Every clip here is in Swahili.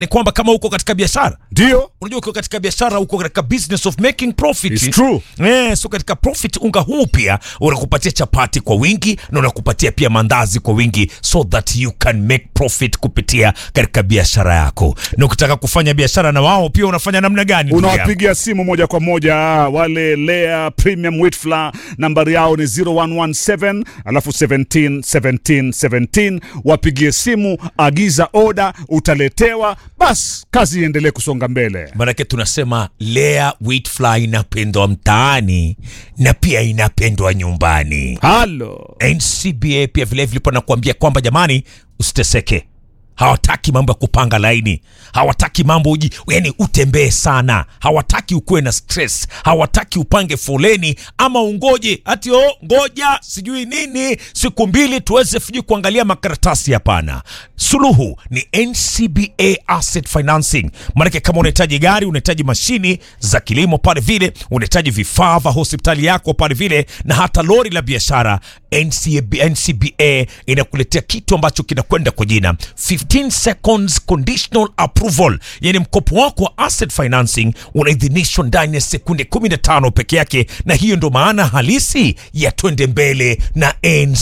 ni kwamba kama uko katika biashara ndio unajua uko katika biashara uko katika business of making profit It's true. Eh, so katika profit unga huu pia unakupatia chapati kwa wingi na unakupatia pia mandazi kwa wingi so that you can make profit kupitia katika biashara yako na ukitaka kufanya biashara na wao pia unafanya namna gani ndugu yangu? unawapigia simu moja kwa moja wale Lea Premium Wheat Flour, nambari yao ni 0117 alafu 17 17 17. Wapigie simu, agiza oda, utaletewa. Bas, kazi iendelee kusonga mbele. Maanake tunasema Lea wheat flour inapendwa mtaani na pia inapendwa nyumbani. Halo, NCBA pia vilevile po nakuambia kwamba jamani, usiteseke. Hawataki mambo ya kupanga laini, hawataki mambo uji, yani utembee sana, hawataki ukuwe na stress, hawataki upange foleni ama ungoje ati oh, ngoja sijui nini siku mbili tuweze sijui kuangalia makaratasi. Hapana, suluhu ni NCBA Asset Financing. Maanake kama unahitaji gari, unahitaji mashini za kilimo pale vile, unahitaji vifaa vya hospitali yako pale vile, na hata lori la biashara, NCBA, NCBA inakuletea kitu ambacho kinakwenda kwa jina 15 seconds conditional approval, yani mkopo wako wa asset financing unaidhinishwa ndani ya sekunde 15 peke yake, na hiyo ndo maana halisi ya twende mbele na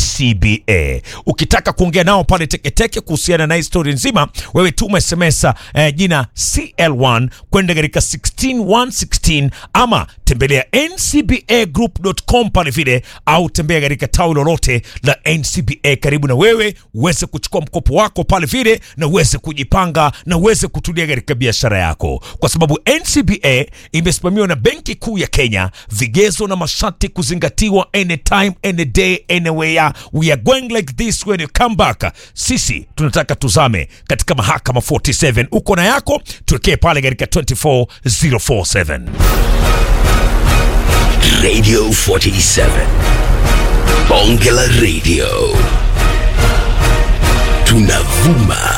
NCBA. Ukitaka kuongea nao pale Teketeke kuhusiana na historia nzima, wewe tuma SMS eh, jina CL1 kwenda katika 16116 ama tembelea ncbagroup.com pale vile, au tembea katika tawi lolote la NCBA karibu na wewe uweze kuchukua mkopo wako pale vile na uweze kujipanga na uweze kutulia katika biashara yako, kwa sababu NCBA imesimamiwa na Benki Kuu ya Kenya, vigezo na masharti kuzingatiwa anytime any day anywhere. We are going like this when you come back. Sisi tunataka tuzame katika mahakama 47. Uko na yako, tuwekee pale katika 24047. Radio 47. Bonge la Radio. Tunavuma